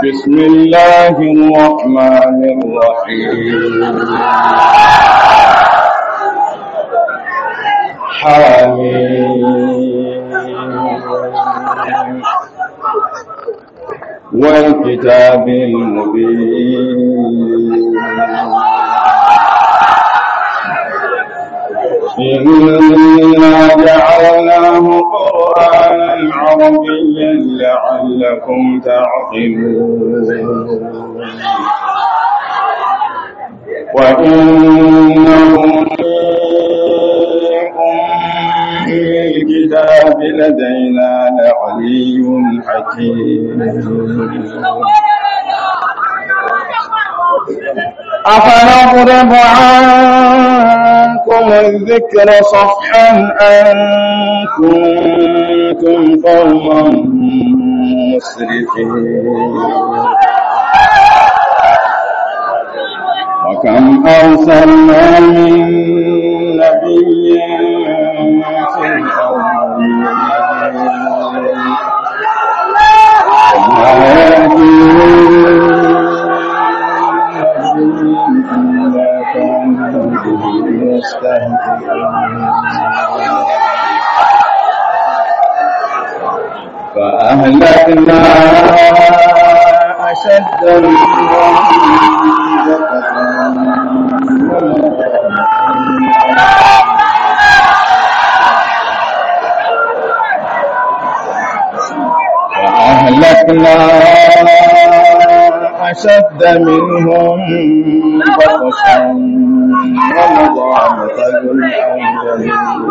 بسم الله الرحمن الرحيم حميم والكتاب المبين إنا جعلناه قرآنا عربيا لعلكم تعقلون وإنه في الكتاب لدينا لعلي حكيم أفنضرب عنكم الذكر صفحا أن كنتم قوما مسرفين وكم أرسلنا من نبي في الأولين وما يأتي إلا كانوا به يستهزئون فأهلكنا أشد منهم فأهلكنا أشد منهم بطشا ومضى مثل الأولين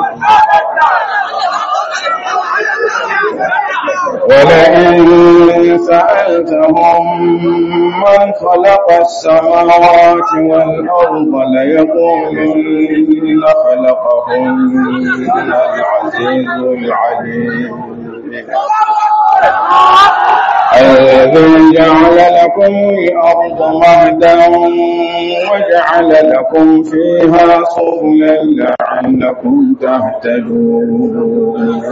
ولئن سألتهم من خلق السماوات والأرض ليقولن خلقهن العزيز العليم الذي جعل لكم الأرض مهدا وجعل لكم فيها سبلا لعلكم تهتدون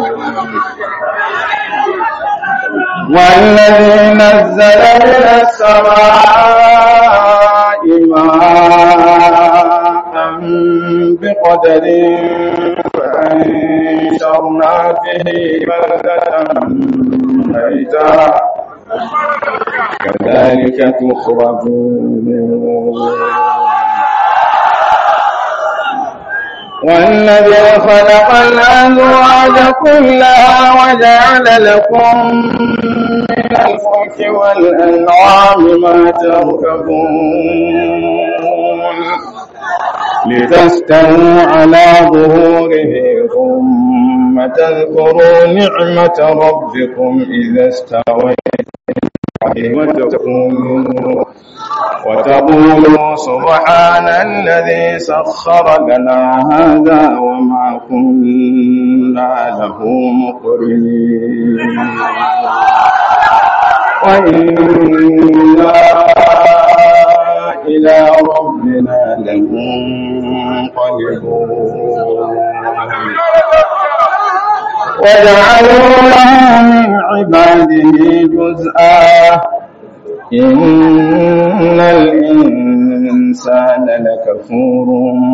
والذي نزل من السماء ماء بقدر فأنشرنا به بلدة ميتا كذلك تخرجون والذي خلق الأزواج كلها وجعل لكم من الفلك والأنعام ما تركبون لتستووا على ظهوره ثم تذكروا نعمة ربكم إذا استويتم وتقولوا وتقولوا سبحان الذي سخر لنا هذا وما كنا له مقرنين وإنا إلى ربنا لمنقلبون وجعلوا له من عباده جزءا إن الإنسان لكفور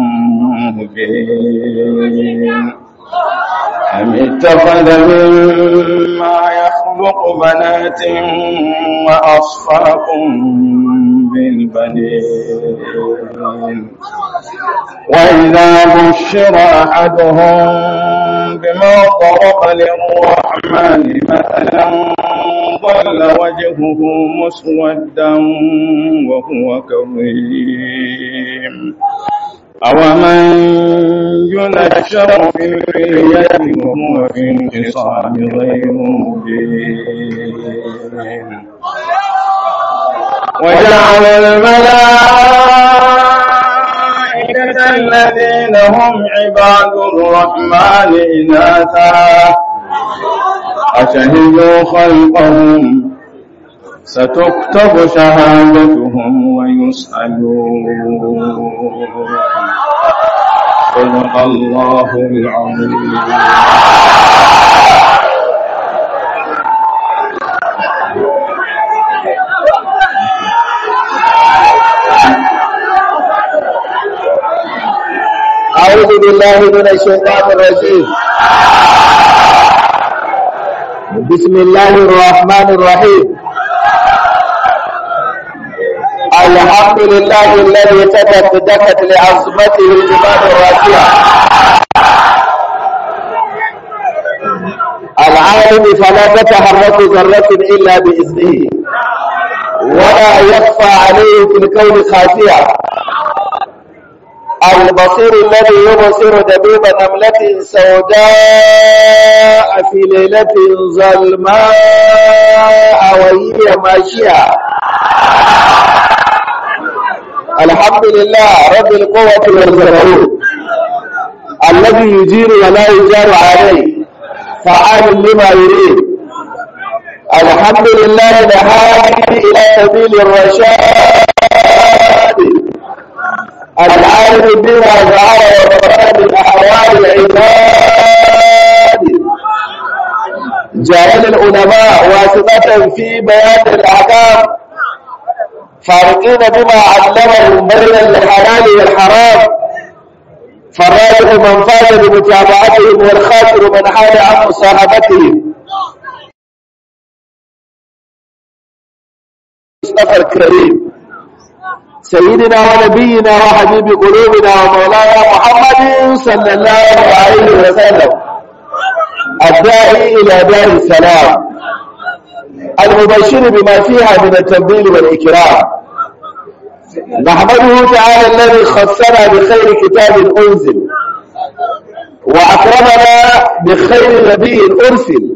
مبين أم اتخذ مما يخلق بنات وأصفاكم بالبنين وإذا بشر أحدهم بما ضرب للرحمن مثلا ظل وجهه مسودا وهو كظيم أومن ينشر في الحلية وهو في انتصاب غير مبين وجعل الملائكة الذين هم عباد الرحمن إناثا أشهدوا خلقهم ستكتب شهادتهم ويسألون صدق الله العظيم بالله من الشيطان الرجيم بسم الله الرحمن الرحيم الحمد لله الذي تدت دكت لعظمته الجبال الراسية العالم فلا تتحرك ذرة إلا بإذنه ولا يخفى عليه في الكون خافية البصير الذي يبصر دبيب نملة سوداء في ليلة ظلماء وهي ماشية الحمد لله رب القوة والجبروت الذي يجير ولا يجار عليه فعال لما يريد الحمد لله الهادي إلى سبيل الرشاد العالم بما ظهر وبطن من أحوال العباد جعل العلماء واسطة في بيان الأحكام فارقين بما علمهم بين الحلال والحرام فالراجح من فاز بمتابعتهم والخاسر من حال عن مصاحبتهم مصطفى الكريم سيدنا ونبينا وحبيب قلوبنا ومولانا محمد صلى الله عليه وسلم الداعي إلى دار السلام المبشر بما فيها من التنبيل والإكرام نحمده تعالى الذي خصنا بخير كتاب أنزل وأكرمنا بخير نبي أرسل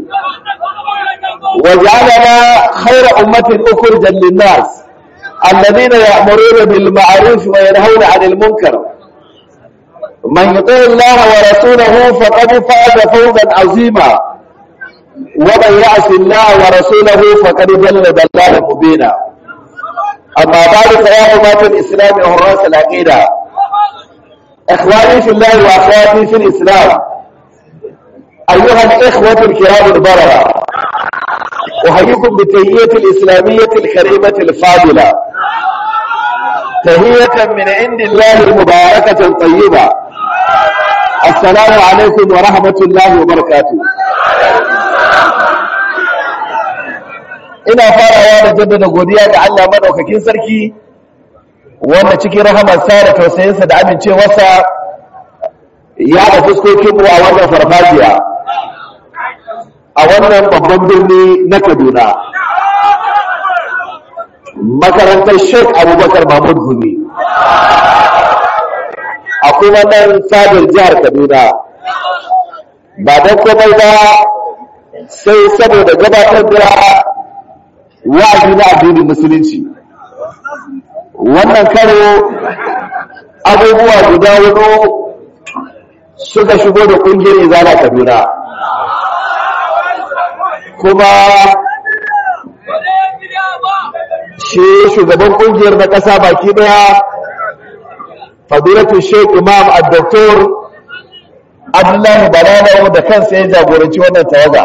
وجعلنا خير أمة أخرجا للناس الذين يأمرون بالمعروف وينهون عن المنكر من يطيع الله ورسوله فقد فاز فوزا عظيما ومن يعص الله ورسوله فقد جل ضلالا مبينا أما بعد فيا أمة الإسلام وحراس العقيدة إخواني في الله وأخواتي في الإسلام أيها الإخوة الكرام البررة أحييكم بالتهية الإسلامية الكريمة الفاضلة تهية من عند الله المباركة الطيبة السلام عليكم ورحمة الله وبركاته ina farawa da jaddada godiya ga Allah madaukakin sarki wanda cikin rahamarsa da tausayinsa da amincewarsa ya da fuskokin a wannan farfajiya a wannan babban birni na Kaduna makarantar Sheikh Abubakar Mahmud Gumi a kuma nan fadar jihar Kaduna ba don komai ba sai saboda gabatar da wa'azi na addinin musulunci wannan karo abubuwa guda hudu suka shigo da kungiyar izala kaduna kuma shi shugaban kungiyar na ƙasa baki daya fadilatu sheik imam al-doktor abdullahi banana da kansa ya jagoranci wannan tawaga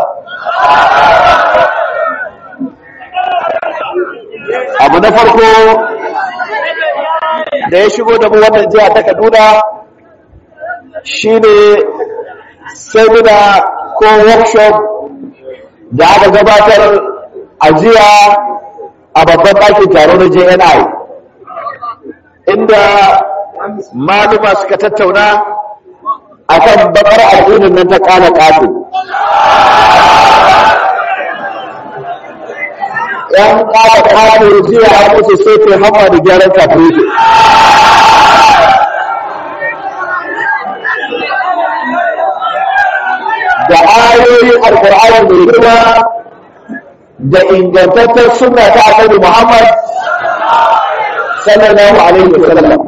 abu na farko da ya shigo da mu wannan jiha ta kaduna shine seminar ko workshop da aka gabatar a jiya a babban ɗakin taro na jni inda maluma suka tattauna akan bakar addinin nan ta kana ƙato yan ƙara ƙato jiya a musu sai ke hama da gyaran kafin da ayoyin alkur'ani mai girma da ingantattar suna ta annabi Muhammad sallallahu alaihi wasallam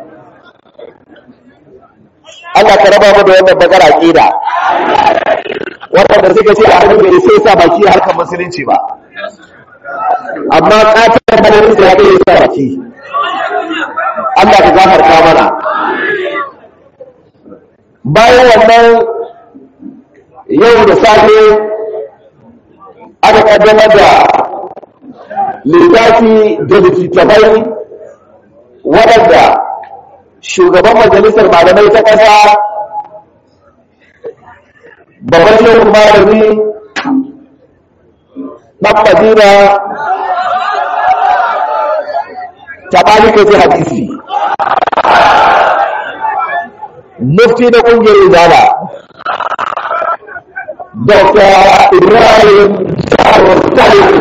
Allah ka raba mu da wannan bakar aqida wanda suka ce a hannun bai sai sa baki harkar musulunci ba amma katar malamin da ya kai sa baki Allah ka gafarta mana bayan wannan yau da safe aka kaddamar da littafi da littattafai waɗanda shugaban majalisar malamai ta ƙasa babban shehu malami ɗan madina taɓali ka ji hadisi mufti na ƙungiyar izala dr ibrahim jaro salim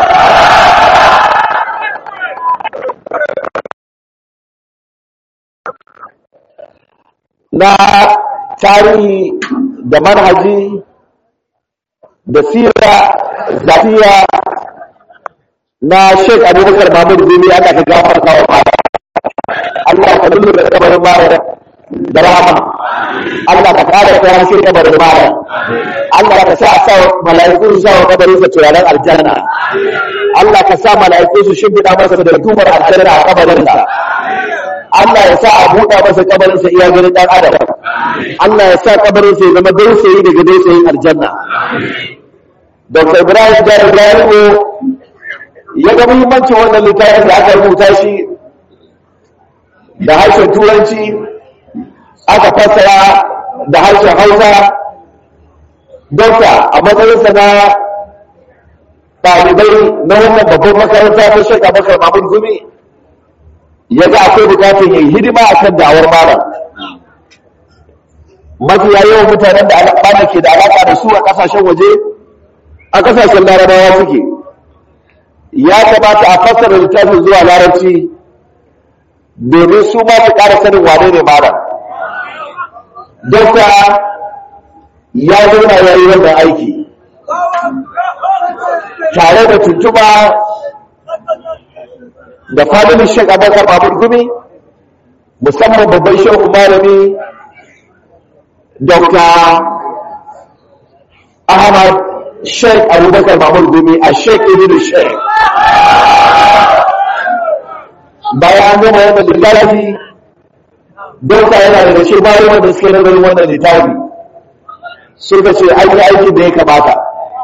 na tarihi da manhaji da sira zafiya na sheik abubakar mahmud gumi aka ka gafarta wa mara Allah ka lullu da kabarin mara da rahama Allah ka kare ta hanshe kabarin mara Allah ka sa a sa mala'iku su sa wa kabarin sa turaren aljanna Allah ka sa mala'iku su shimfiɗa masa da tumar aljanna a kabarin sa Allah ya sa a buɗa masa kabarin sa iya ganin ɗan adam Allah ya sa kabarin sa ya zama dausayi daga dausayin aljanna Dr. Ibrahim Jari Jari'o ya ga muhimmancin wannan littafin da aka rubuta shi da harshen turanci aka fassara da harshen hausa dokta a matsayinsa na ɗalibai na wannan babban makaranta ta shaka bakar mamun gumi ya ga akwai bukatun yin hidima a kan da'awar malam mafiya yawan mutanen da alaƙa ke da alaƙa da su a ƙasashen waje a ƙasashen larabawa suke ya kamata a fassara littafin zuwa larabci domin su ma su ƙara sanin wane ne malam dokta ya zauna ya yi wannan aiki tare da tuntuba da fadilin shek abubakar babur gumi musamman babban shehu malami dokta ahmad shek abubakar babur gumi a shek ibn shek bayan an gama wannan littafi dokta yana da gashe bayan wanda suke nazarin wannan littafi suka ce an yi aikin da ya kamata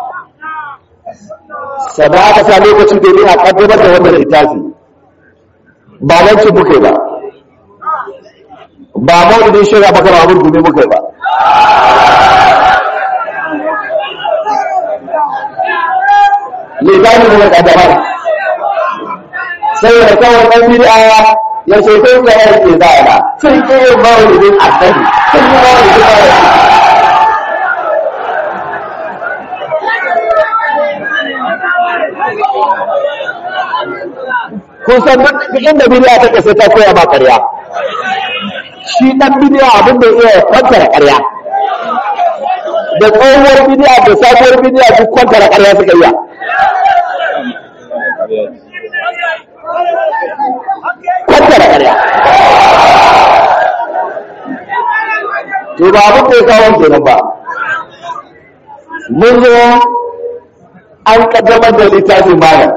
sannan aka sa lokaci domin a kaddamar da wannan littafi ba nan ce muka ba ba maulidin shirya maka ba abin gumi muka ba littafi muka kaddamar sai da kawai ɗan bid'a ya ce kai ga yake zara sun ke yin maulidin annabi sun yi maulidin annabi kun san duk inda bid'a take sai ta koya ma ƙarya shi dan bid'a abin da iya kwantar ƙarya da tsohuwar bid'a da sabuwar bid'a duk kwantar ƙarya suka iya kwantar ƙarya to ba abin da ya kawo kenan ba mun zo an kaddamar da littafin malam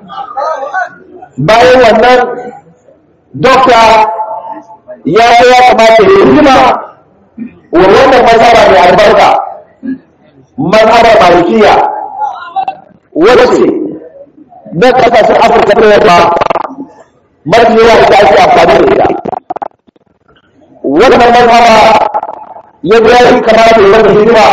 bayan wannan dokta ya yi ya kamata ya hima wa wannan mazhaba mai albarka mazhabar malikiya wacce na kasashen afirka ta yamma mafi yawa da ake amfani da ita wannan mazhaba ya ga ya kamata ya wata hidima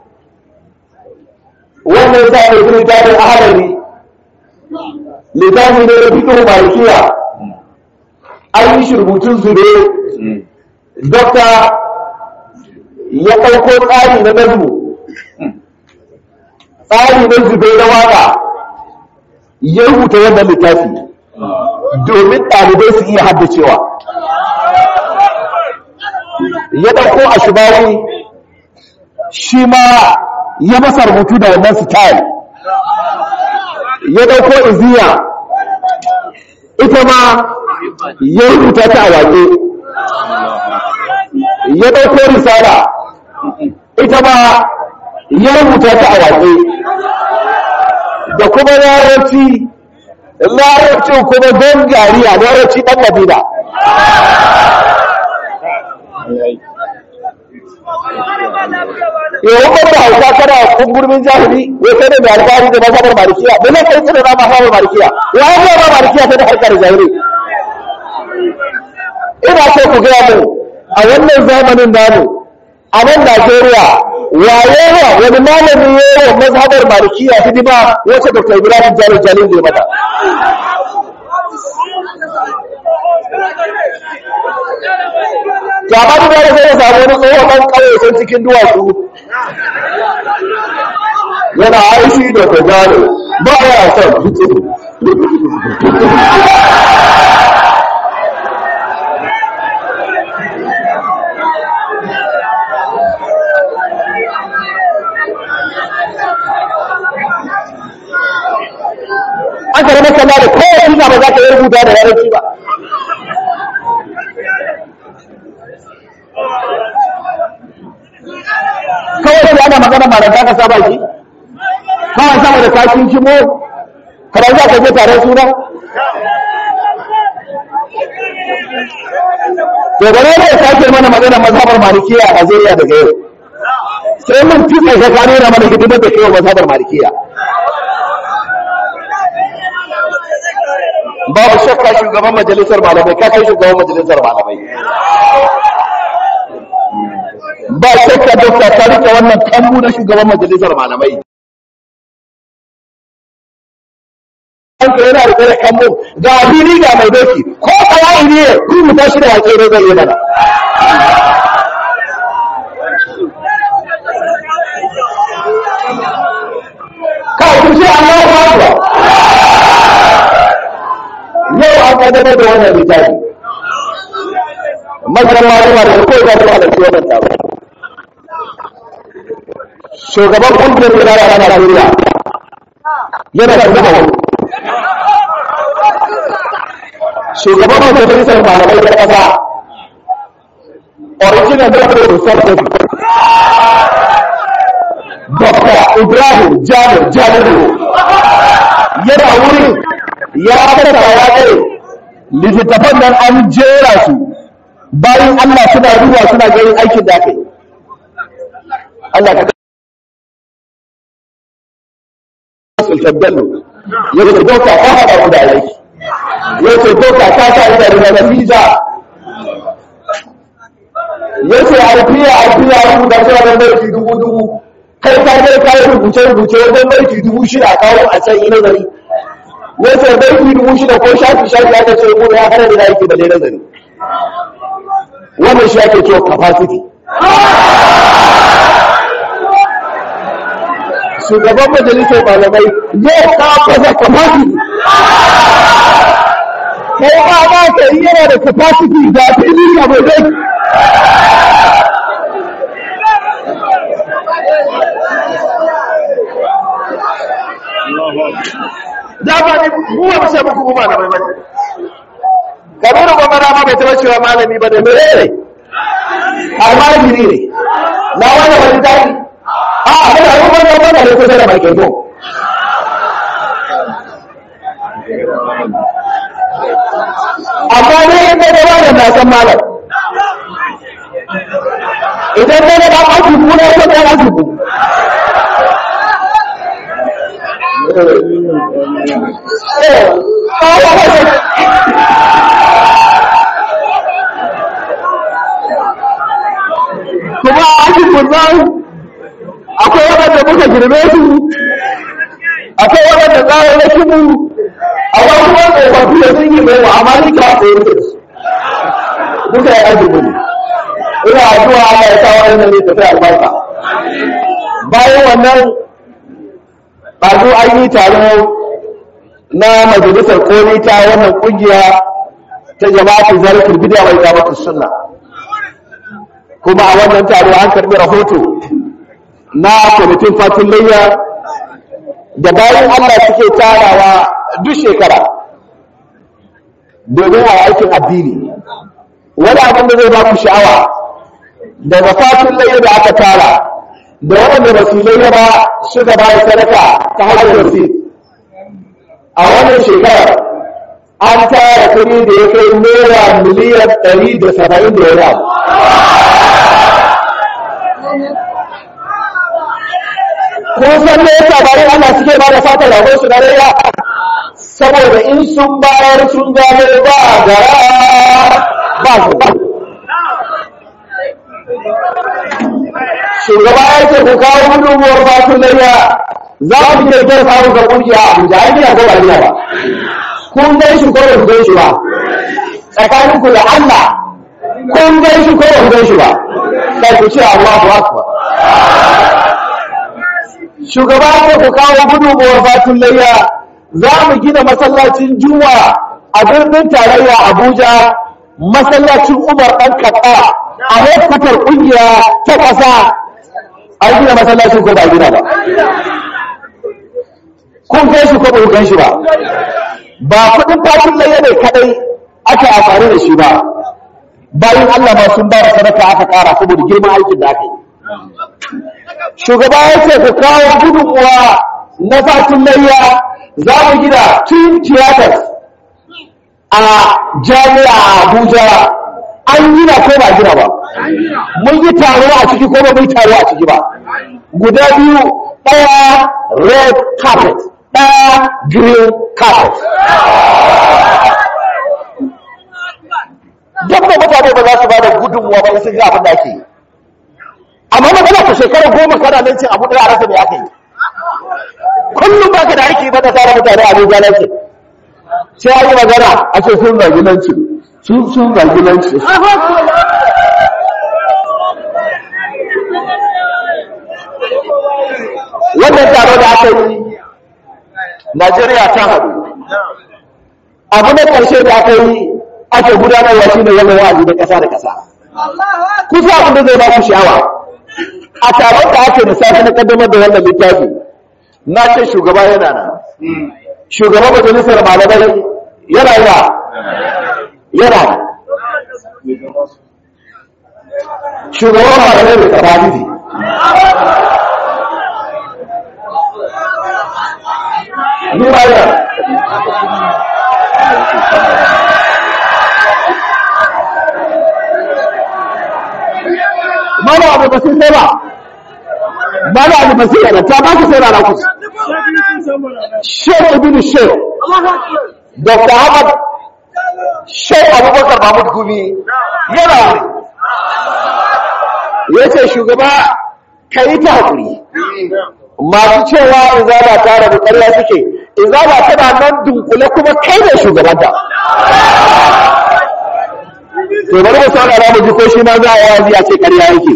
wannan ya sa ya yi littafin ahalari littafi ne da fikin malikiya an yi shi rubutun zube dokta ya ɗauko tsari na nazmu tsari na zube na waka ya rubuta wannan littafi domin ɗalibai su iya haddacewa ya ɗauko a shibawi shi ma ya masa rubutu da wannan style ya ɗauko iziya ita ma ya rubuta ta a waƙe ya ɗauko risala ita ma ya rubuta ta a waƙe da kuma larabci larabcin kuma don gariya larabci ɗan madina yawon ban da hausa kana kungurmin jahili wai kai ne mai alfahari da mazhabar malikiya da ne kai tsira na mazhabar malikiya ya an ba malikiya sai da harkar jahili ina so ku gaya mu a wannan zamanin namu a nan Najeriya waye wa wani malami ya yi wa mazhabar malikiya hidima wacce Dr. Ibrahim Jalil Jalil zai mata. To amma duk wanda zai samu wani tsohon ɗan ƙauye can cikin duwatsu yana aishi da ta gano ba ya son fito. aka rama kama da kowace ba za ka yi rubuta da yaranci ba kawai sai ana magana malanta ka saba shi kawai sama da kakin kimo kamar za ka je taron suna to gane ne ya sake mana magana mazhabar malikiya a Najeriya daga yau sai mun fi kai ka nuna mana hidimar da kai mazhabar malikiya babu shakka shugaban majalisar malamai ka kai shugaban majalisar malamai ba shakka dokta ta rike wannan kambu na shugaban majalisar malamai kanka yana rike da kambu ga fili ga mai doki ko kawai ne rubuta shi da wake ne zai yi mana kawai kun ce Allah ya ba yau an kaddamar da wannan littafi masarar malama da kawai za su halarci wannan taro shugaban kungiyar wilaya na Najeriya yana da kuma wani shugaban majalisar malamai ta ƙasa original doctor research Dr. Ibrahim Jabir Jabiru yana wurin ya fara ya kai littattafan nan an jera su bayan Allah suna ruwa suna ganin aikin da aka yi Allah ka sultan bello ya ce doka ta haɗa mu da aiki ya ce doka ta sa ita da na visa ya ce alfiya alfiya rubuta cewa don barki dubu dubu kai ka je ka yi rubuce rubuce wajen barki dubu shida kawo a can yi nazari ya ce barki dubu shida ko shafi shafi aka ce ko ya hana da aiki da dai nazari wannan shi ake cewa capacity shugaban majalisar malamai yau ka fasa capacity kai ba ba ka yi yana da capacity da fili ka mai dai dama ne mu ba mu ce muku mu malamai bane kabiru gwamnati ma bai taɓa cewa malami ba da mere ne almajiri ne na wani wani tafi a kana yi wani wani ne kusa da mai keto amma ne in ga gaba da na san malam idan ne na ɗan aiki kuna ko ɗan aiki ku kuma a aikin kunnan akwai waɗanda muka girme su akwai waɗanda tsarin na kimu akwai kuma tsofaffi da sun yi mai mu'amali ka ko yi su duka ya aikin gudu ina addu'a Allah ya sa wannan ne tafi albarka bayan wannan ɗazu an yi taro na majalisar koli ta wannan ƙungiya ta jama'atu zarafin bidiya mai kamata sunna kuma a wannan taro an karbi rahoto na kwamitin fatin layya da bayan Allah suke tarawa duk shekara domin a aikin addini wani abin da zai ba ku sha'awa daga fatin layya da aka tara da waɗanda ba su layya ba suka ba da sadaka ta hanyar wasi a wannan shekarar an tara kuɗi da ya kai naira miliyan ɗari da saba'in da wani abu kun san me yasa bayan Allah suke ba da fatan rago su na rayya saboda in sun bayar sun gano ba gara ba su shugaba ya ce ku kawo gudunmuwar fatun layya za mu je kyar samun ga kungiya a abuja an gina ko ba gina ba kun gan shi ko ba ku gan shi ba tsakanin ku da allah kun gan shi ko ba ku gan shi ba sai ku ce allahu akbar shugaba ya ce ku kawo gudunmuwar fatun layya za mu gina masallacin juma'a a birnin tarayya abuja masallacin umar ɗan kaɗa a hedkwatar ƙungiya ta ƙasa an gina masallacin ko ba gina ba kun kai shi ko ba kun shi ba ba kuɗin fatin laye ne kaɗai aka amfani da shi ba bayan allah ma sun ba da sadaka aka ƙara saboda girman aikin da aka yi shugaba ya ce ku kawo gudunmuwa na fatin layya za mu gina twin theaters a jami'a abuja an gina ko ba gina ba mun yi taro a ciki ko ba mun taro a ciki ba guda biyu ɗaya red carpet ɗaya green carpet duk da mutane ba za su ba da gudunmuwa ba sun ga abin da ake yi amma magana ku shekara goma kana nan cin abu ɗaya a rasa me aka yi kullum ba ka da aiki ba da tsara mutane a abuja nan sai an yi magana a ce sun zagi nan ci sun sun zagi nan ci wannan taro da aka yi najeriya ta haɗu abu na ƙarshe da aka yi ake gudanarwa shi ne wannan wa'azi na ƙasa da ƙasa kusa abin da zai ba ku sha'awa a taron da ake misali na kaddamar da wannan littafi na ce shugaba yana nan shugaban majalisar malamai yana yana yana shugaban malamai mai tafafiti ni ma yana mana abu ba sai sai ba mana abu ba sai yana ta ba ku sai rana kusa Sheikh Ibn Sheikh Dr. Ahmad Sheikh Abubakar Mahmud Gumi yana wuri ya ce shugaba ka yi ta haƙuri masu cewa izaba ta rabu ƙarya suke izaba tana nan dunkule kuma kai ne shugabanta to bari mu saurara mu ji ko shi ma za a yawa a ce ƙarya yake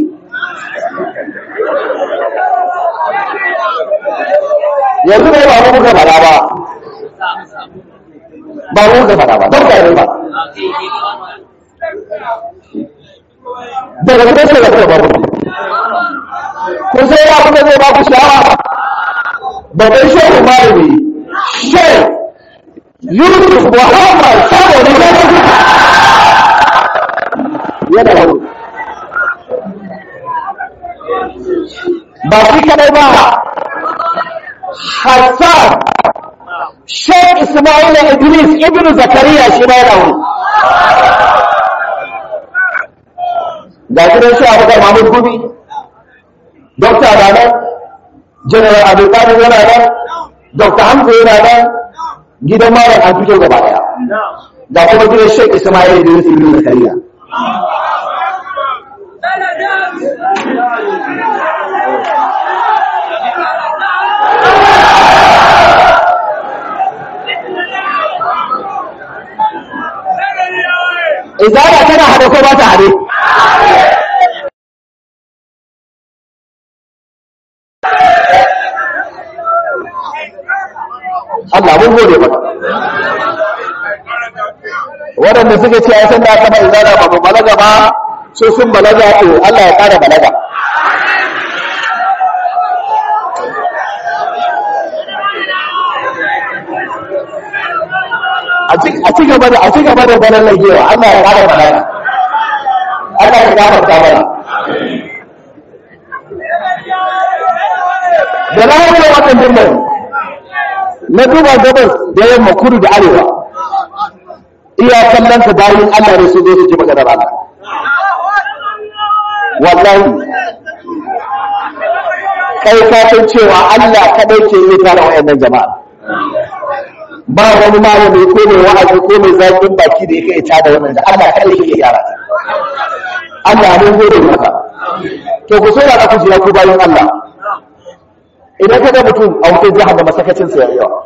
yanzu ne ba mu muka fada ba ba mu muka fada ba don ka ba daga gidan shi da kuma ba mu kun sai ya kuma zai ba ku shawara babban shehu malami shehu yusuf muhammad saboda ya yana wani ba shi kadai ba Hassan Sheikh Ismail Idris Ibn Zakariya shi ma yana wuri. Ga gidan shi Abubakar Mahmud Gumi, Dokta na nan, General Abdulkadir yana nan, Dokta Hamza yana nan, gidan Malam an fito gaba daya. Ga kuma gidan Sheikh Ismail Idris Ibn Zakariya. izara tana hade ko ba ta hade Allah mun gode maka waɗanda suka ce ai san da aka ba izara ba mu balaga ba so sun balaga to Allah ya ƙara balaga a ci gaba da a ci gaba da ganin lagewa Allah ya ƙara balaga Allah ya gafarta mana da na yi wannan birnin na duba gabas da yamma kudu da arewa iya kallon ka bayan Allah ne su zo su ji maka da rana wallahi kai ka san cewa Allah kadai ke yi tare wayannan jama'a ba wani malami ko mai wa'azi ko mai zaƙin baki da yake ita da wannan da Allah kadai ke gyara ta Allah mun gode maka to ku so da ku ji ku bayin Allah idan ka ga mutum a wutar jahannama sakacin sa yayi yawa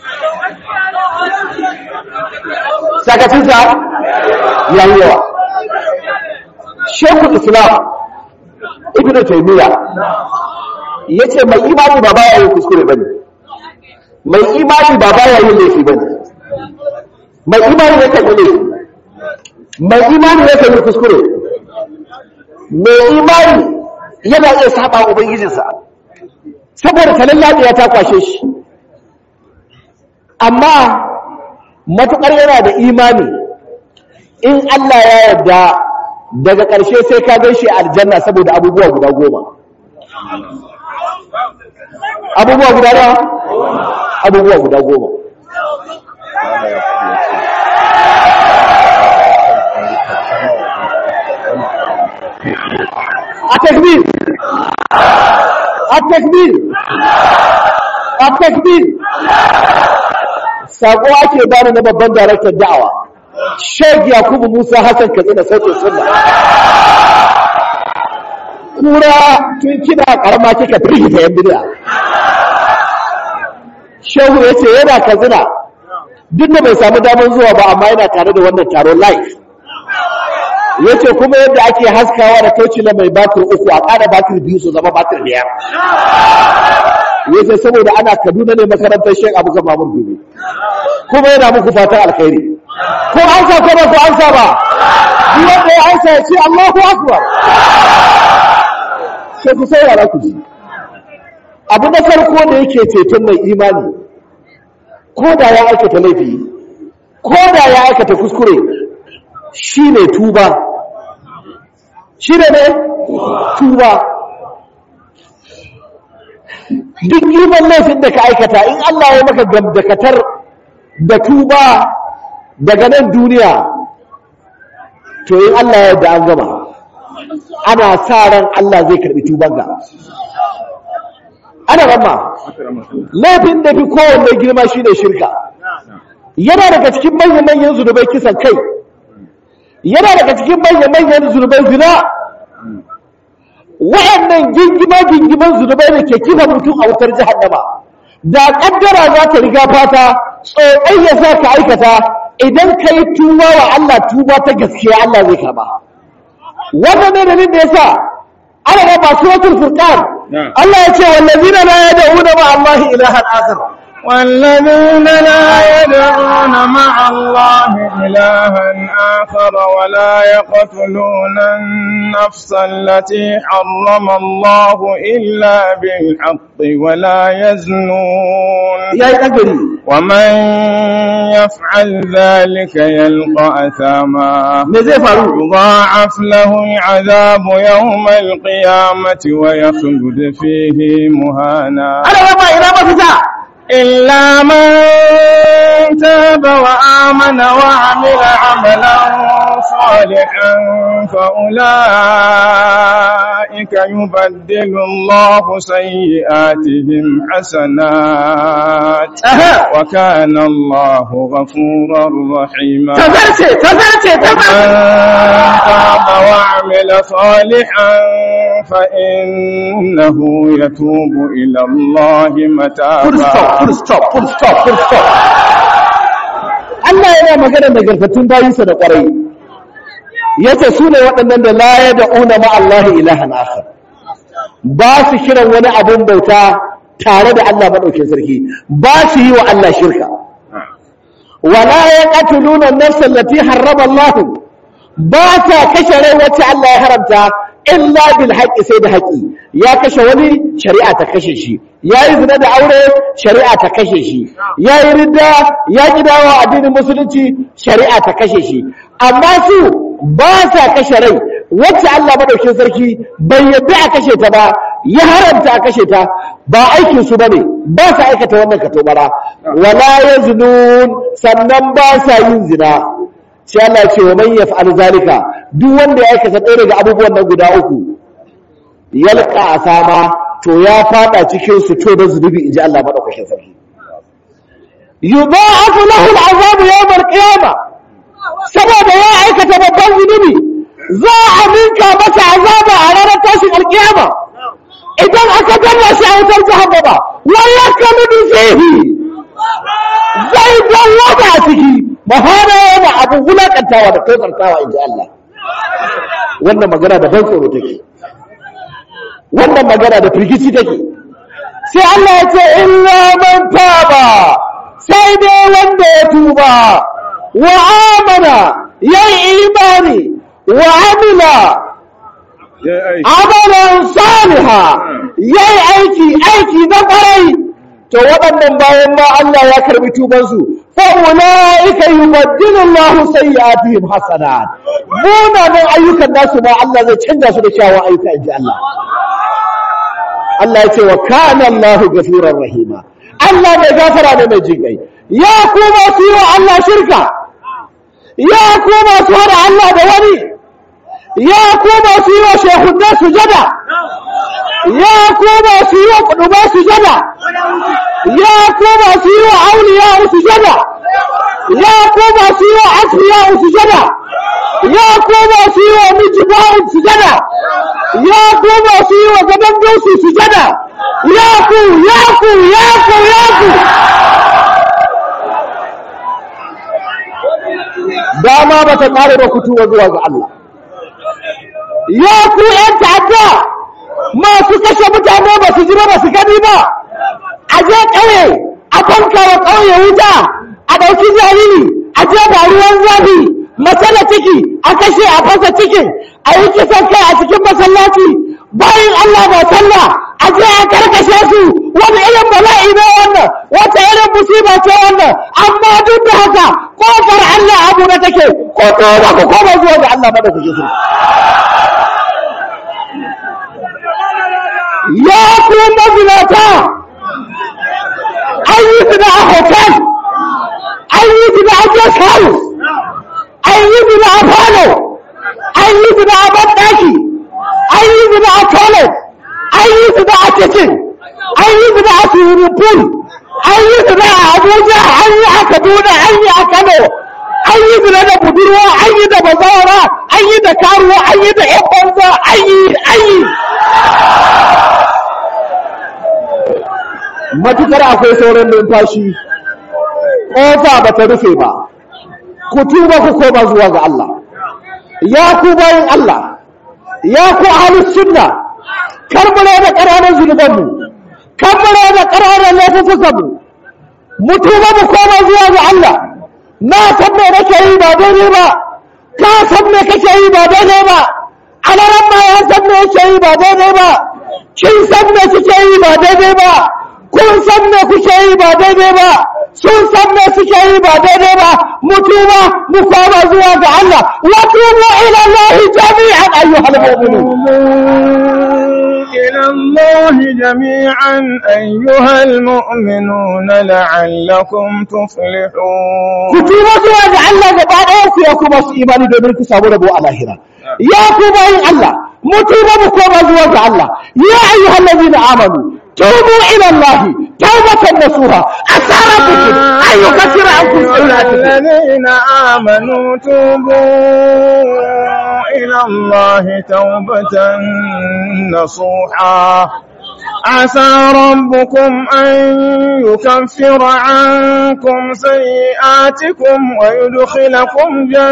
sakacin sa yayi yawa Shekul Islam Ibn Taymiyyah yace mai imani ba baya yin kuskure bane mai imani ba baya yin laifi bane mai imani ne kan laifi mai imani ne kan kuskure mai imani yana iya saba ubangijinsa saboda talan lafiya ta kwashe shi amma matukar yana da imani in Allah ya yarda daga ƙarshe sai ka gan shi aljanna saboda abubuwa guda goma abubuwa guda da abubuwa guda goma a takbir a takbir a takbir sako ake bani na babban daraktar da'awa Sheikh Yakubu Musa Hassan Katsina sautin sunna. Kura tun kina karama kika firgita yan bid'a. Shehu ya ce yana Katsina duk da bai samu damar zuwa ba amma yana tare da wannan taron live. Ya ce kuma yadda ake haskawa da tocila mai batir uku a ƙara batir biyu su zama batir biyar. Ya ce saboda ana Kaduna ne makarantar Sheikh Abu Mamur Dubi. Kuma yana muku fatan alkhairi. ko an sa ko ba ko an sa ba duk wanda ya ansa ya ce Allahu akbar sai ku saurara ku ji abu na farko da yake ceton mai imani ko da ya aikata laifi ko da ya aikata kuskure shine tuba shine ne tuba duk girman laifin da ka aikata in Allah ya maka gamdakatar da tuba daga nan duniya to in Allah ya yarda an gama ana sa ran Allah zai karbi tubanka ana ramma laifin da fi kowanne girma shine shirka yana daga cikin manyan manyan zunubai kisan kai yana daga cikin manyan manyan zunubai zina waɗannan gingima gingiman zunubai da ke kifa mutum a wutar jahannama da kaddara za ta riga fata tsotsai ya sa ka aikata idan ka yi tuba wa Allah tuba ta gaskiya Allah zai karba wannan ne dalilin da yasa ana ga masu suratul furqan Allah ya ce wallazina la yad'una ma Allah ilahan akhar والذين لا يدعون مع الله إلها آخر ولا يقتلون النفس التي حرم الله إلا بالحق ولا يزنون ya yi ɗagari ومن يفعل ذلك يلقى أثاما me zai faru يضاعف له العذاب يوم القيامة ويخلد فيه مهانا ana raba ina mafita إلا من تاب وآمن وعمل عملا صالحا فأولئك يبدل الله سيئاتهم حسنات Aha. وكان الله غفورا رحيما tazarce tazarce من tazarce تاب وعمل صالحا فإنه يتوب إلى الله full stop متابا full stop full stop full stop Allah yana magana nagartattun bayinsa da ƙwarai yace su ne waɗannan da la ya da'una ma Allah ilahan akhar ba su kiran wani abun bauta tare da Allah madaukin sarki ba su yi wa Allah shirka wala yaqtuluna an-nafsa allati harrama Allah ba sa kashe rai wacce Allah ya haramta illa bil haqqi sai da haƙi ya kashe wani shari'a ta kashe shi yayi zina da aure shari'a ta kashe shi yayi ridda ya kidawa addinin musulunci shari'a ta kashe shi amma su ba sa kashe rai wacce Allah madaukakin sarki bai yadda a kashe ta ba ya haramta a kashe ta ba aikin su bane ba sa aikata wannan katobara wala yaznun sannan ba sa yin zina sai Allah ya ce wa man yaf'al zalika duk wanda ya aikata ɗaya daga abubuwan nan guda uku yalqa asama to ya fada cikin su to da zunubi inji Allah madaukakin sarki yudha'afu lahu al'azab yawm al-qiyamah saboda ya aikata babban zunubi za a ninka masa azaba a ranar tashin alkiyama idan aka danna shi a wutar jahannama wala kamidu fihi zai dawwama a ciki mahana yana abu wulakantawa da tozartawa in ji Allah wannan magana da ban tsoro take wannan magana da firgici take sai Allah ya ce illa man taba sai dai wanda ya tuba wa amana yayi imani wa amila amalan saliha yayi aiki aiki na kwarai to waɗannan bayan ma Allah ya karbi tubansu fa ulaika yubaddilu Allahu sayyi'atihim hasanat munanan ayyukan nasu ma Allah zai canja su da kyawun ayyuka inji Allah Allah ya ce wa kana Allahu ghafurur rahima Allah mai gafara ne mai jinkai ya kuma su yi wa Allah shirka ya kuma su hada Allah da wani ya kuma su yi wa shehunne sujada ya kuma su yi wa kuduba sujada ya kuma su yi wa auliya sujada ya kuma su yi wa asfiya sujada ya kuma su yi wa mijiba sujada ya kuma su yi wa gaban dosu sujada ya ku ya ku ya ku ya ku dama ba ta ƙare da kutuwa zuwa ga Allah ya ku ‘yan ta'adda masu kashe mutane ba su ji ba su gani ba a je ƙauye a fanka wa ƙauye wuta a ɗauki jariri a je ba ruwan zafi matsala ciki a kashe a fasa cikin a yi kisan kai a cikin masallaci bayan Allah ba sallah a je a karkashe su wani irin bala'i ne wannan wata irin musiba ce wannan amma duk da haka kofar Allah abu na take ko ba ku koma zuwa ga Allah ba da kuke so ya ku mazinata an yi su da a hotel an yi su da a guest house an yi su da a falo an yi su da a banɗaki an yi su da a toilet an yi su da a kitchen an yi su da a swimming pool an yi su da a abuja an yi a kaduna an yi a kano an yi su da budurwa an yi da bazawara an yi da karuwa an yi da yan banza an yi an yi matukar akwai sauran numfashi ƙofa ba ta rufe ba ku tuba ku koma zuwa ga Allah ya ku bayin Allah ya ku ahlus sunna karbare da ƙananan zunubanmu karbare da ƙananan laifukanmu mu tuba mu koma zuwa ga Allah na san me nake yi ba daidai ba ka san me kake yi ba daidai ba alaran ma ya san me yake yi ba daidai ba kin san me kike yi ba daidai ba kun san me kuke yi ba daidai ba sun san me suke yi ba daidai ba mu tuba mu koma zuwa ga Allah wa tubu ila Allah jami'an ayyuhal mu'minun إلى الله جميعا أيها المؤمنون لعلكم تفلحون ku tuba zuwa ga Allah gaba ɗaya ku ya kuma su imani domin ku samu rabo a lahira ya ku bayin Allah mu tuba mu koma zuwa ga Allah ya ayyuhal ladina amanu tubu ila Allah tawbatan nasuha asa rabbukum an yukaffira ankum sayyi'atikum الذين آمنوا توبوا إلى الله توبة نصوحا عسى ربكم أن يكفر عنكم سيئاتكم ويدخلكم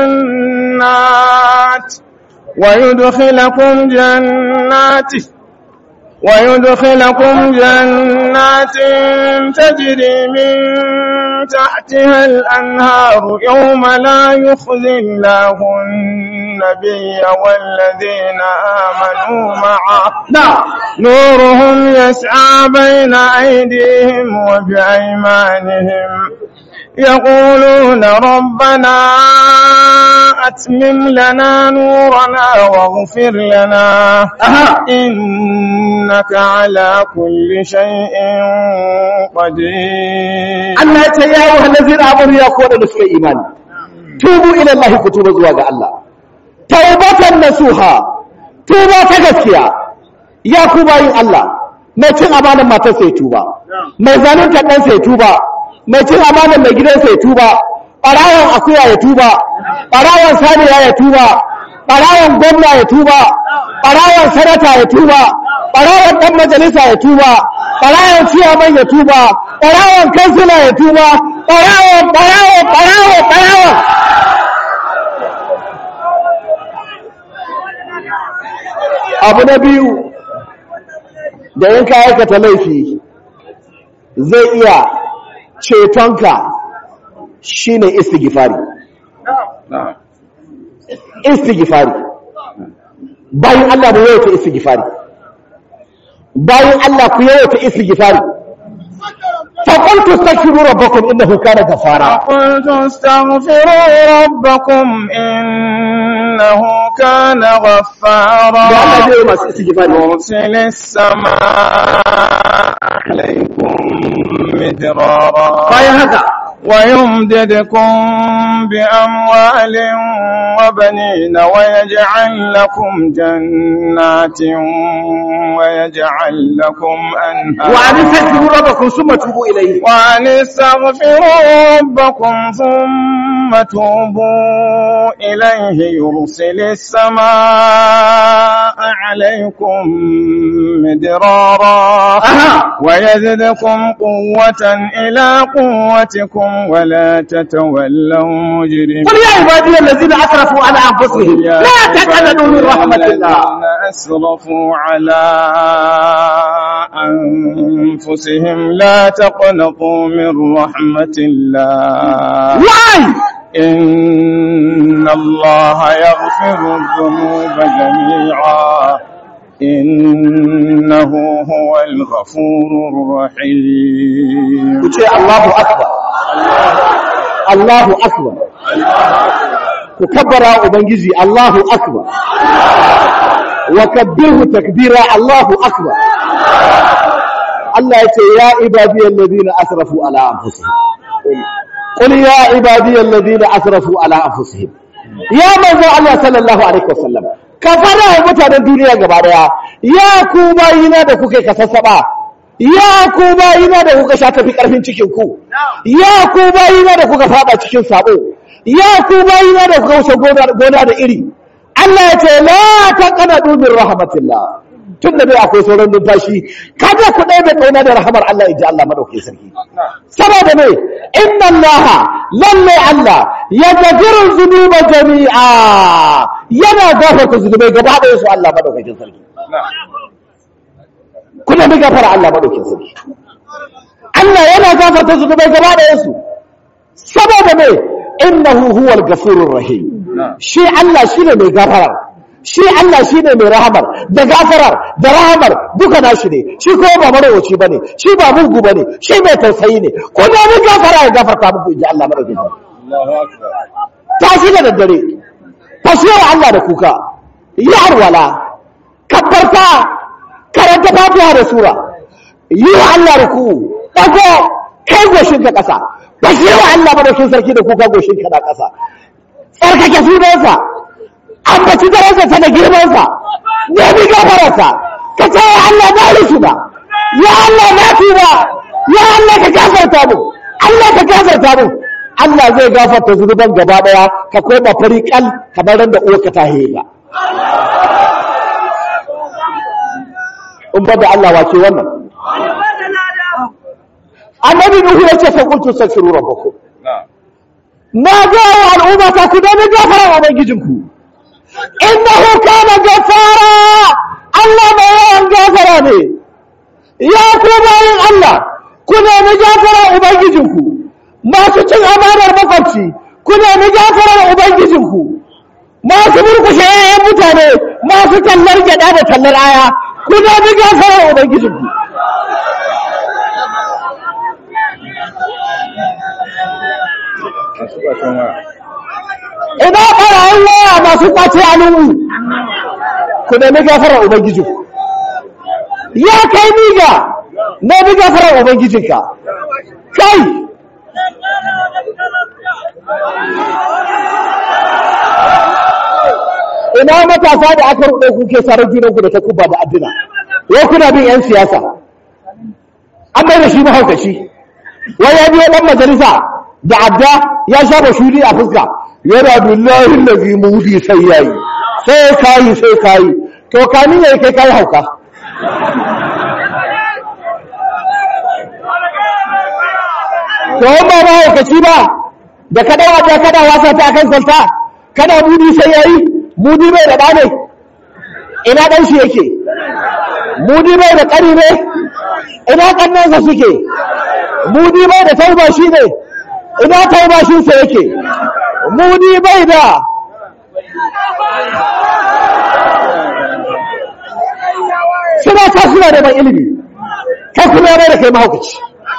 جنات ويدخلكم جنات ويدخلكم جنات تجري من تحتها الأنهار يوم لا يخزي الله النبي والذين آمنوا معه نعم نورهم يسعى بين أيديهم وبأيمانهم يقولون ربنا أتمم لنا نورنا واغفر لنا أها. إنك على كل شيء قدير Allah ya ce ya yi hannazin amuru ya kowa da suka imani tubu ila Allah ku tuba zuwa ga Allah taubatan nasuha tuba ta gaskiya ya ku bayin Allah mai cin amanan matar sai tuba mai zalunta ɗan sai tuba mai cin amanan mai gidan sai tuba ɓarawon akuya ya tuba ɓarawon saniya ya tuba ɓarawan gwamna ya tuba ɓarawan sanata ya tuba ɓarawan ɗan majalisa ya tuba ɓarawan ciyaman ya tuba ɓarawan kansila ya tuba ɓarawan ɓarawan ɓarawan ɓarawan abu na biyu da yanka aikata laifi zai iya cetonka shine istighfari istighfari bayan Allah mu yawaita istighfari bayan Allah ku yawaita istighfari فقلت استغفروا ربكم انه كان غفارا قلت استغفروا ربكم إنه كان غفارا da Allah zai yi masu istighfari يرسل السماء عليكم مدرارا bayan haka ويمددكم بأموال وبنين ويجعل لكم جنات ويجعل لكم wa an أنهارا tastaghfiru rabbakum thumma tubu ilayhi وأن استغفروا ربكم ثم توبوا إليه يرسل السماء عليكم مدرارا أها. ويزدكم قوة إلى قوتكم ولا تتولوا مجرمين قل يا عبادي الذين اسرفوا على انفسهم يا لا تقنطوا من رحمه الله الذين أسرفوا على أنفسهم لا تقنطوا من رحمة الله why إن الله يغفر الذنوب جميعا إنه هو الغفور الرحيم ku ce Allahu akbar Allahu akbar ku kabbara ubangiji Allahu akbar wa kabbiru takbira Allahu akbar Allah ya ce ya ibadiyal ladina asrafu ala anfusihim qul ya ibadiyal ladina asrafu ala anfusihim ya manzo Allah sallallahu alaihi wasallam ka fara wa mutanen duniya gaba daya ya ku bayina da kuke kasassaba ya ku bayina da kuka sha tafi karfin cikin ku ya ku bayina da kuka fada cikin sabo ya ku bayina da kuka wuce gona gona da iri Allah ya ce la taqnatu min rahmatillah tun da dai akwai sauran numfashi kada ku ɗaya da ƙauna da rahamar Allah in ji Allah madaukakin sarki saboda ne inna Allah lalle Allah ya gafiru zunuba jami'a yana gafarta zunubai gaba ɗaya su Allah madaukakin sarki kuna bi gafara Allah madaukakin sarki Allah yana gafarta zunubai gaba ɗaya su saboda ne innahu huwal gafurur rahim shi Allah shine mai gafara shi Allah shi ne mai rahamar da gafarar da rahamar duka nashi ne shi kuma ba marawaci bane shi ba mugu bane shi mai tausayi ne ko da mun gafara ya gafarta muku inji Allah madaukakin ta shi da daddare fashiyar Allah da kuka yi arwala kabbarta karanta fatiha da sura yi wa Allah da ku dago kai goshin ka kasa fashiyar Allah madaukakin sarki da kuka goshin ka na kasa tsarkake sunansa ambaci darajarsa da girmansa nemi gafararsa ka ce ya Allah na rusu ba ya Allah na tuba ya Allah ka gafarta mu Allah ka gafarta mu Allah zai gafarta zunuban gaba daya ka koma fari kal kamar ran da uwarka ta hega in ba da Allah wace wannan annabi nuhu ya ce fa qultu astaghfiru rabbakum na ga wa al'umma ta ku da gafara ubangijinku innahu kana gafara Allah mai yawan gafara ne ya ku bayin Allah ku nemi gafarar ubangijinku masu cin amanar makwabci ku nemi gafarar ubangijinku masu burkushe yayan mutane masu tallar gyada da tallar aya ku nemi gafarar ubangijinku ina ɓarayin waya masu ƙwace alumu ku nemi gafarar ubangijinku ya kai niga nemi gafarar ubangijinka kai ina matasa da aka ruɗe kuke sarar junanku da ta kuba da addina wai kuna bin 'yan siyasa an bai da shi mahaukaci wai ya biyo ɗan majalisa da adda ya shafa shuli a fuska yana billahi lazi mudi sai yayi sai kayi sai kayi to kamin yayi kai kai hauka to in ba ba haukaci ba da ka dawo da kada wasa ta akan kwalta kana mudi sai yayi mudi bai da dane ina dan shi yake mudi bai da kari ne ina kannansa suke mudi bai da tauba shi ne ina tauba shi sa yake mudi bai da suna ta suna da ban ilimi kai kuma ya bai da kai mahaukaci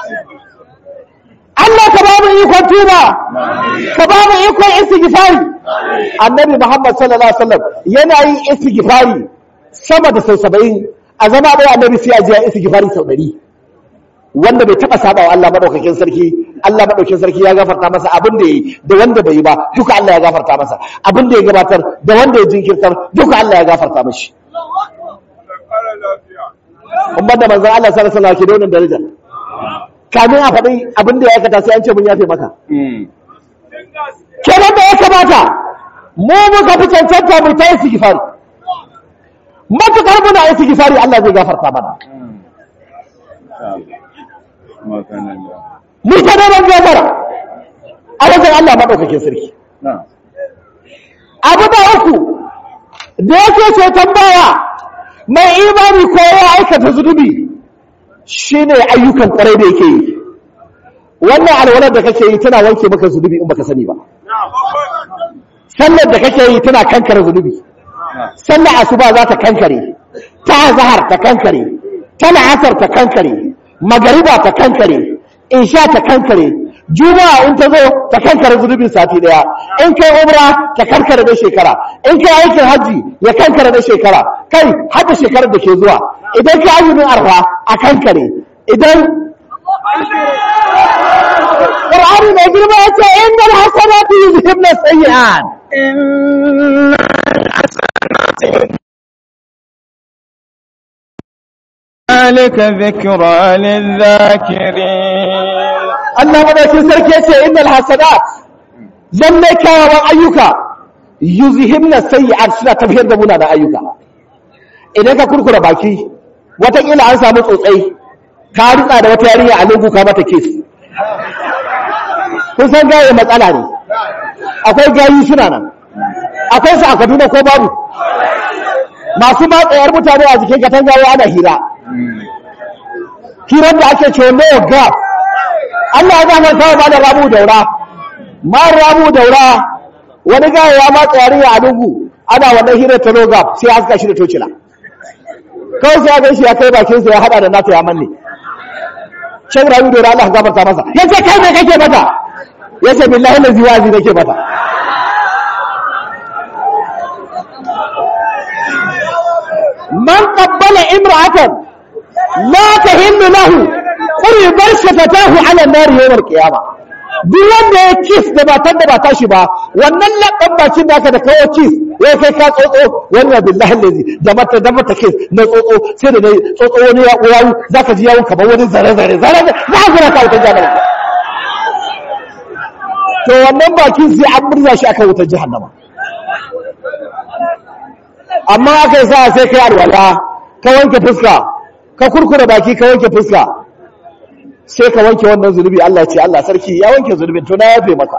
Allah ka ba mu ikon tuba ka ba mu ikon istighfari annabi Muhammad sallallahu alaihi wasallam yana yin istighfari sama da sau 70 a zama ɗaya annabi sai ya ji ya istighfari sau 100 wanda bai taba saba wa Allah madaukakin sarki Allah madaukakin sarki ya gafarta masa abin da yi da wanda bai yi ba duka Allah ya gafarta masa abin da ya gabatar da wanda ya jinkirtar duka Allah ya gafarta mashi umman da manzon Allah sallallahu alaihi wasallam ke da wannan daraja kamin a faɗi abin da ya aikata sai an ce mun yafe maka kenan da ya kamata mu muka fi cancanta mu ta istighfari matukar muna istighfari Allah zai gafarta mana mu ta neman gafara a wajen Allah maɗaukakin sarki abu da uku da yake ce tambaya mai imani ko ya aikata zunubi shine ayyukan kwarai da yake yi wannan alwalar da kake yi tana wanke maka zunubi in baka sani ba sallar da kake yi tana kankare zunubi sallar asuba za ta kankare ta zahar ta kankare ta la'asar ta kankare magariba ta kankare insha ta kankare juma'a in ta zo ta kankare zunubin sati daya in kai umra ta kankare da shekara in kai aikin hajji ya kankare da shekara kai har da shekarar da ke zuwa idan kai azumin arfa a kankare idan Qur'ani mai girma ya ce innal hasanatu yuzhibna sayyi'at ذلك ذكرى للذاكرين Allah madaukin sarki ya ce innal hasanat lalle kyawawan ayyuka yuzhibna sayyi'at suna tafiyar da munanan ayyuka idan ka kurkura baki watakila an samu tsotsai ka rutsa da wata yarinya a lungu ka mata kes kun san gaye matsala ne akwai gayi suna nan akwai su a kaduna ko babu masu matsayar mutane a jikin katangawa ana hira hirar da ake ce no gap Allah ya zama kawai ma da ramu daura ma ramu daura wani gaya ya matsa yarinya a lungu ana wannan hirar ta no gap sai haska shi da tocila kawai sai ya gan shi ya kai bakinsa ya hada da nata ya manne shan rayu da Allah gafarta masa ya ce kai me kake mata ya ce billahi na ziwazi nake mata man qabbala imra'atan la tahillu lahu quribar shafatahu ala nar yawm al-qiyamah duk wanda ya kiss da matan da ba tashi ba wannan labban bakin da aka da kawo kiss ya kai ka tsotso wannan billahi lazi da mata da mata kiss na tsotso sai da nayi tsotso wani ya yawu zaka ji yawun kamar wani zare zare zare za ka zura ka wutar jahannama to wannan bakin sai an murza shi akan wutar jahannama amma aka yi sa sai kai alwala ka wanke fuska ka kurkura baki ka wanke fuska sai ka wanke wannan zunubi Allah ce Allah sarki ya wanke zunubin to na yafe maka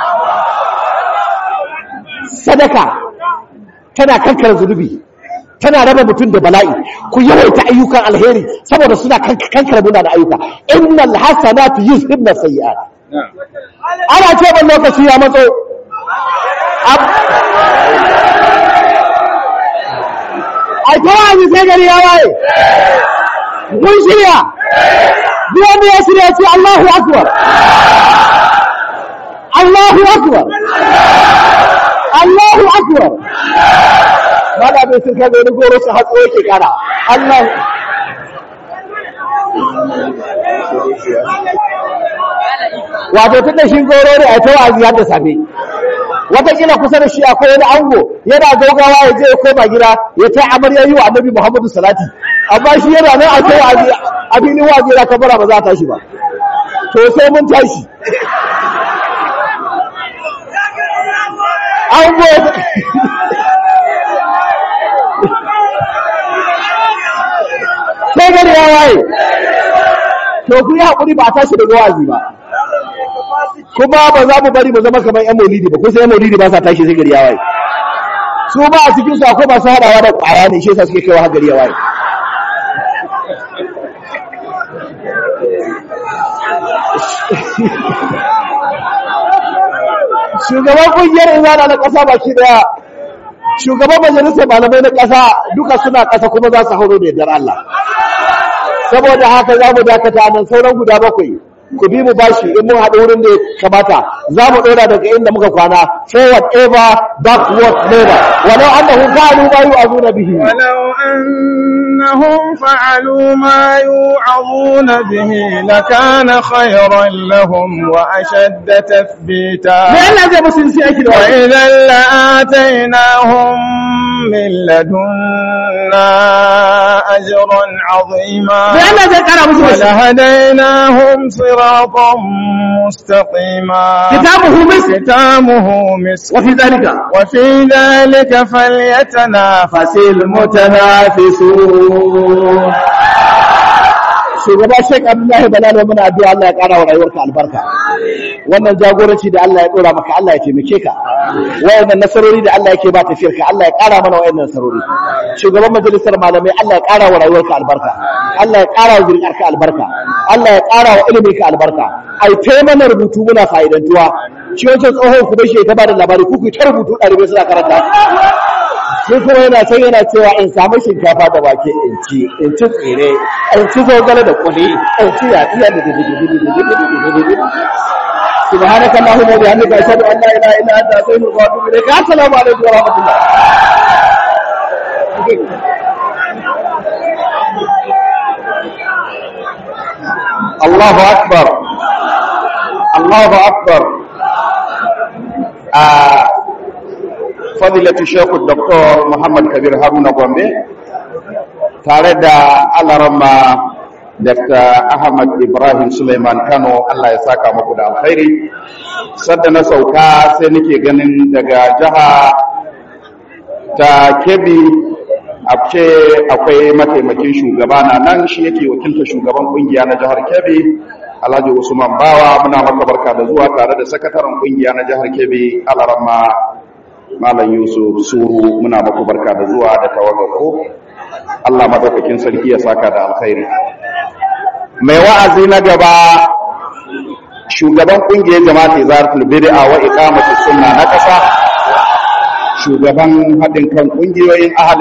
sadaka tana kankar zunubi tana raba mutum da bala'i ku yawaita ayyukan alheri saboda suna kankar muna da ayyuka innal hasanatu yuzhibna sayyi'at ana ce ban lokaci ya matso a kowane sai gari ya waye mun shirya duk wanda ya shirya ce Allahu akbar Allahu akbar Allahu akbar Mada bai sun kaga wani goro su hatso yake kara Allah wato tun da shi goro ne a tawa ziyar da safe watakila kusa da shi akwai wani ango yana gaugawa ya je ya koma gida ya ta amarya yi wa annabi muhammadu salati amma shi yana nan a tawa a filin wazi yana kabara ba za a tashi ba to sai mun tashi ango ya waye to ku yi haƙuri ba a tashi daga wazi ba kuma ba za mu bari mu zama kamar yan maulidi ba kusa yan maulidi ba sa tashi sai gari ya waye su ba a cikin su akwai masu haɗawa da ƙwaya ne shi yasa suke kaiwa har gari ya waye shugaban kungiyar izana na ƙasa baki daya shugaban majalisar malamai na ƙasa duka suna ƙasa kuma za su hauro da yardar Allah saboda haka za mu dakata nan sauran guda bakwai ku bi mu bashi in mun haɗu wurin da ya kamata za mu ɗora daga inda muka kwana forward ever backward never walau annahum fa'alu ma yu'azuna bihi ولو أنهم فعلوا ما يوعظون به لكان خيرا لهم وأشد تثبيتا me Allah zai musu sai aiki da wani وإذا لآتيناهم من لدنا أجرا عظيما me Allah zai kara musu da shi ولهديناهم صراطا مستقيما kitabuhu mis ختامه مسك wa fi zalika وفي ذلك فليتنافس المتنافسون shugaba Sheikh Abdullahi Balalo muna addu'a Allah ya kara wa rayuwarka albarka wannan jagoranci da Allah ya dora maka Allah ya taimake ka wayannan nasarori da Allah yake ba tafiyar ka Allah ya kara mana wayannan nasarori shugaban majalisar malamai Allah ya kara wa rayuwarka albarka Allah ya kara wa zuriyarka albarka Allah ya kara wa ilimin ka albarka ai tai mana rubutu muna fa'idantuwa shi wancan tsohon ku bashi ta bada labari ku ku ta rubutu ɗalibai suna karanta sai kuma yana can yana cewa in samu shinkafa da wake in ci in ci tsire in ci zogale da kuli in ci yaɗiya da سبحانك اللهم وبحمدك اشهد ان لا اله الا انت استغفرك واتوب اليك السلام عليكم ورحمه الله الله اكبر الله اكبر آه فضيلة الشيخ الدكتور محمد كبير هارون gombe tare da alarama Dr. Ahmad Ibrahim Suleiman Kano Allah ya saka muku da alkhairi sadda na sauka sai nake ganin daga jiha ta Kebbi a ce akwai mataimakin shugaba na nan shi yake wakilta shugaban kungiya na jihar Kebbi Alhaji Usman Bawa muna maka barka da zuwa tare da sakataren kungiya na jihar Kebbi Alarama Malam Yusuf Suru muna maka barka da zuwa da tawagarku Allah madaukakin sarki ya saka da alkhairi mai wa'azi na gaba shugaban kungiyar jama'at izaratul bid'a wa iqamatus sunna na kasa shugaban haɗin kan kungiyoyin ahli